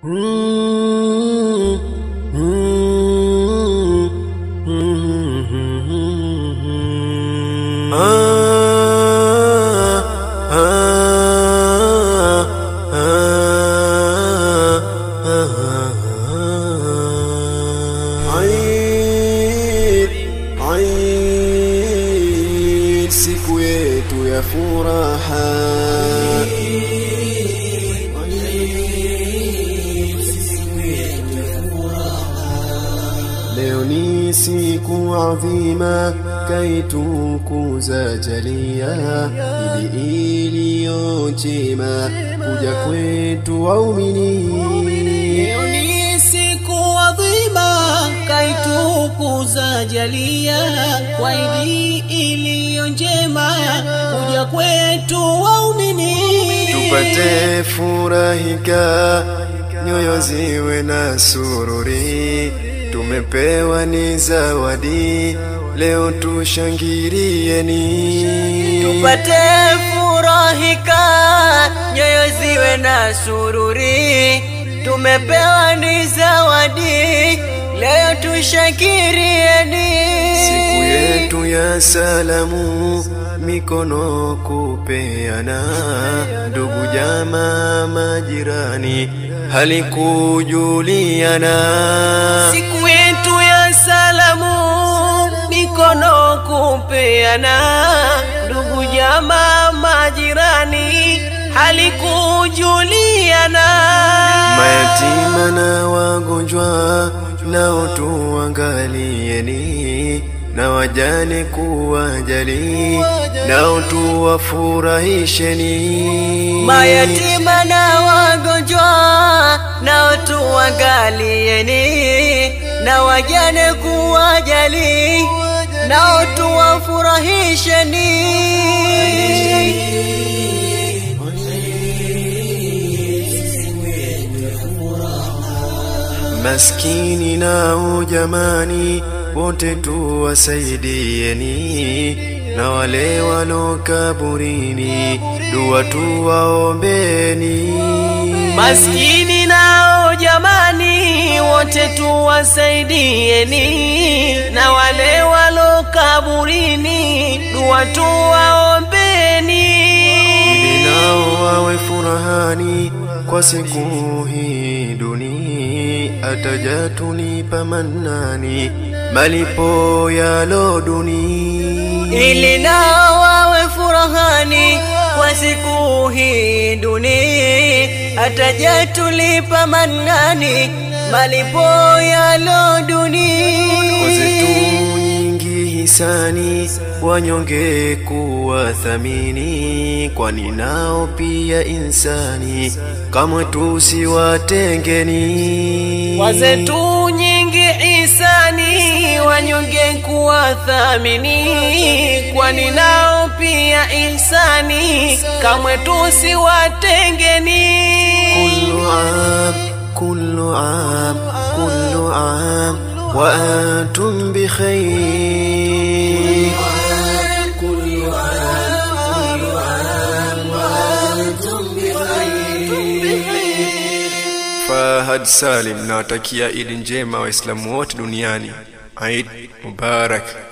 Eid, Eid, siku yetu ya furaha. Leo ni siku adhima kaitukuza jalia ili iliyo njema kuja kwetu waumini Leo ni siku adhima kaitukuza jalia kwa idi iliyo njema kuja kwetu waumini tupate furahika, nyoyo ziwe na sururi. Tumepewa ni zawadi, leo tushangilieni. tupate furahika, nyoyo ziwe na sururi. Tumepewa ni zawadi, leo tushakirieni. Siku yetu ya salamu, mikono kupeana, ndugu jamaa, majirani, halikujuliana. Siku yetu ya salamu, mikono kupeana, ndugu jamaa, majirani, halikujuliana. Mayatima na wagonjwa nao tuangalieni, na wajane kuwajali, nao tuwafurahisheni. Mayatima na wagonjwa nao tuangalieni, na wajane kuwajali, nao tuwafurahisheni. Maskini nao jamani, wote tuwasaidieni, na wale walo kaburini, dua tuwaombeni. Maskini nao jamani, wote tuwasaidieni, na wale walo kaburini, dua tuwaombeni. ili nao wawe furahani kwa siku hii duni, ataja tunipa manani malipo yalo duni. ili nao wawe furahani kwa siku hii duni, ataja tulipa manani malipo yalo duni. Zetu nyingi hisani, wanyonge kuwathamini, kwani nao pia insani, kamwe tusiwatengeni. Wazetu nyingi isani, wanyonge kuwathamini, kwani nao pia ihsani, kamwe tusiwatengeni. كل عام كل عام كل عام وأنتم بخير Fahad Salim nawatakia Idi njema Waislamu wote duniani. Eid Mubarak.